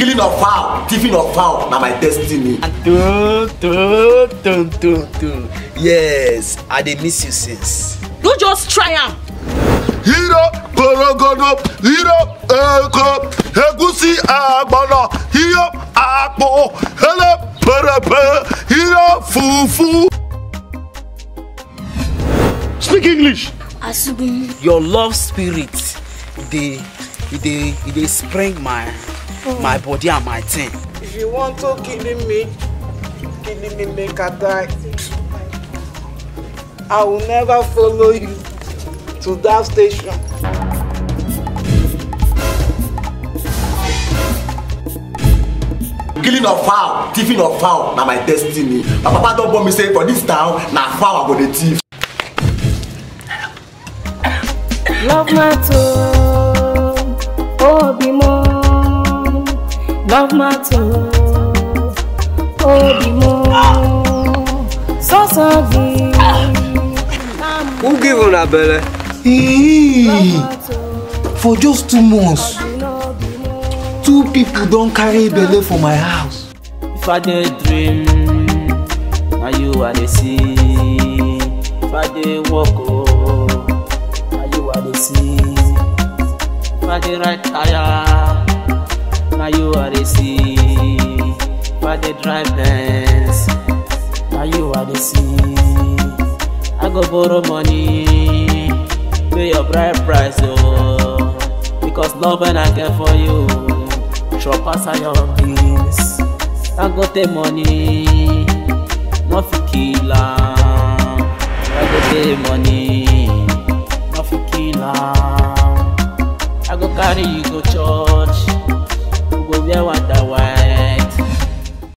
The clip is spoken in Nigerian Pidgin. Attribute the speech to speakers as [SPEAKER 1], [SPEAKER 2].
[SPEAKER 1] killing of fowl thieving of fowl na my destiny.
[SPEAKER 2] Dun, dun, dun, dun, dun. Yes, I dey miss you since.
[SPEAKER 3] no just try am
[SPEAKER 4] hero porogodo hero eko egusi agbona hero akpo hele perepe hero fufu. speak english.
[SPEAKER 5] Asugun.
[SPEAKER 2] Your love spirit dey e dey e dey spring my my body and my thing.
[SPEAKER 6] If you want to kill me, kill me make I die. I will never follow you to that station.
[SPEAKER 1] killing of fowl thieving of fowl na my destiny my papa don born me say for dis town na fowl i go dey thief.
[SPEAKER 7] Love matter, oh bimo. Love matter, oh bimo. So sorry.
[SPEAKER 8] Who give una belle? For just two months, two people don carry belle for my house.
[SPEAKER 9] If I dey dream, na you I dey see. If I dey walk, oh, na you I dey see. If I dey ride tire, na you I dey see. If I dey drive Benz, na you I dey see. I go borrow money, pay your bride price, oh, because love when I get for you, sure pass your bills. I go take money, no fit kill am. I go take money, no fit kill am. I go carry you go church, we go wear one